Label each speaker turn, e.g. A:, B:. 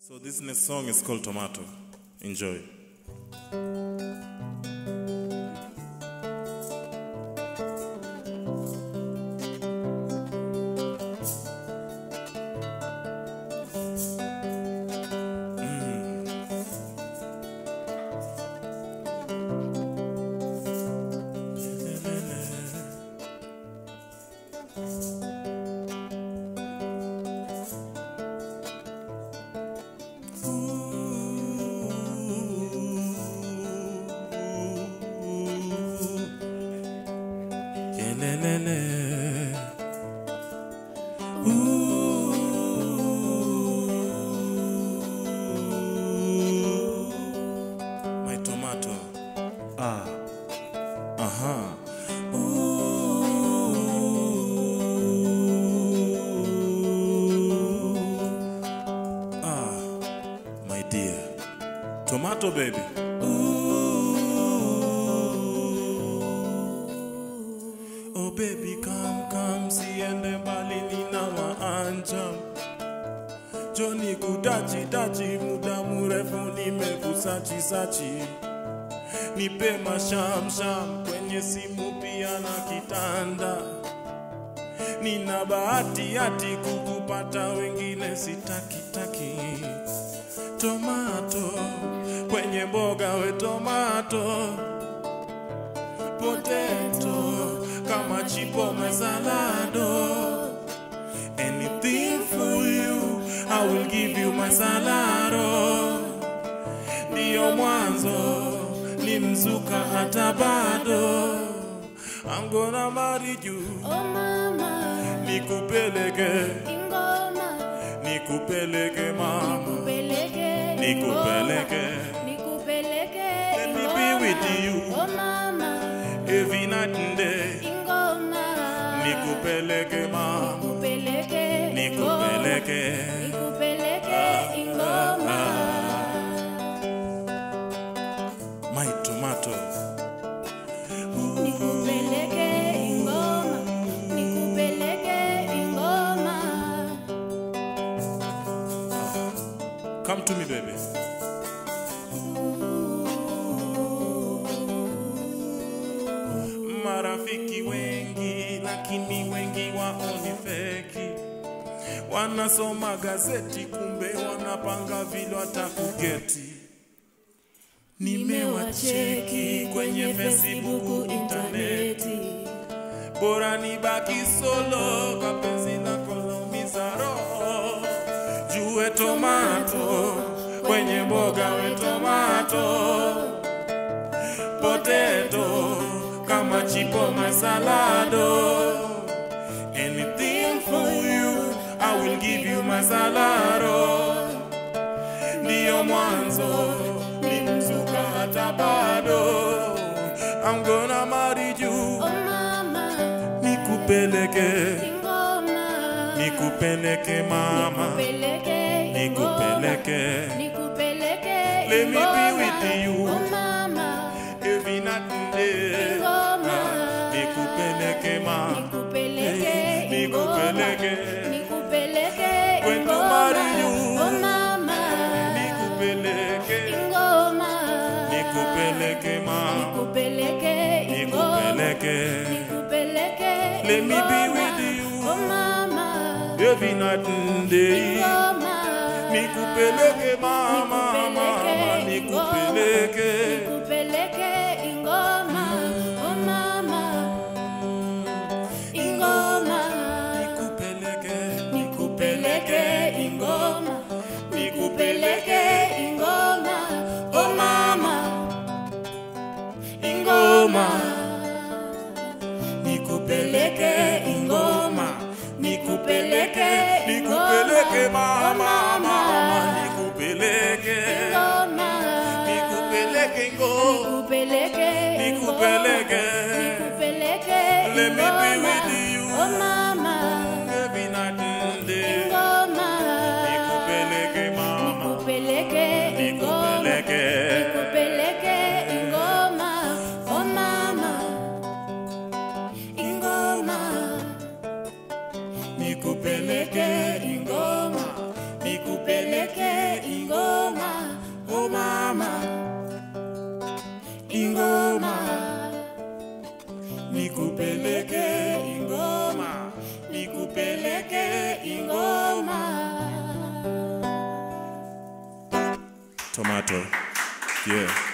A: So this next song is called Tomato. Enjoy. Yelelele. Ooh. My tomato. Ah. Aha. Ooh. Ah. My dear. Tomato baby. Oh baby come come siende mbali nina waanja Joni kudachi dachi muda mrefu nimekusachi sachi Nipe mashamsham kwenye simu pia na kitanda Nina bahati hati kukupata wengine sitaki taki Tomato kwenye mboga we tomato potato kama chipo salado anything for you I will give you my salado ndiyo mwanzo ni mzuka hata bado I'm gonna marry you
B: Oh mama,
A: nikupeleke
B: ingoma,
A: nikupeleke mama
B: nikupeleke,
A: nikupeleke
B: nikupeleke,
A: Let me be with you.
B: Oh mama,
A: every night and day
B: ingoma,
A: nikupeleke mama
B: nikupeleke,
A: nikupeleke
B: nikupeleke, ingoma.
A: my tomato
B: Nikupeleke ingoma, nikupeleke ingoma.
A: come to me baby marafiki wengi lakini wengi waoni feki wanasoma gazeti kumbe wanapanga vile watakugeti nimewacheki kwenye facebook intaneti bora nibaki solo kwa penzi lako laumiza roho jue tomato kwenye mboga we tomato potato kama chipo masalado anything for you I will give you masalado ndiyo mwanzo ni mzuka hata bado I'm gonna marry you
B: Oh mama,
A: nikupeleke
B: ingoma,
A: nikupeleke mama
B: nikupeleke,
A: nikupeleke
B: nikupeleke,
A: Let me be
B: ingoma.
A: with you.
B: Oh mama,
A: every night and day
B: ingoma,
A: nikupeleke mama
B: nikupeleke,
A: nikupeleke
B: ingoma, nikupeleke,
A: When to
B: ingoma.
A: marry you.
B: Oh mama,
A: nikupeleke
B: ingoma,
A: nikupeleke mama
B: nikupeleke, ingoma,
A: nikupeleke
B: nikupeleke,
A: Let me be
B: ingoma.
A: with you.
B: Oh mama,
A: every night and day
B: ingoma,
A: nikupeleke mama mama nikupeleke
B: nikupeleke ingoma oh mama ingoma
A: nikupeleke
B: nikupeleke ingoma nikupeleke ingoma oh mama ingoma
A: nikupeleke ingoma nikupeleke nikupeleke mama mama nikupeleke
B: ingoma
A: nikupeleke ingoma
B: nikupeleke
A: nikupeleke
B: nikupeleke
A: Let me be
B: ingoma
A: with you.
B: oh mama
A: every night and day
B: ingoma
A: nikupeleke mama
B: nikupeleke ingoma
A: nikupeleke
B: nikupeleke ingoma oh mama ingoma
A: nikupeleke ingoma nikupeleke ingoma nikupeleke ingoma, nikupeleke ingoma. Tomato. Yeah.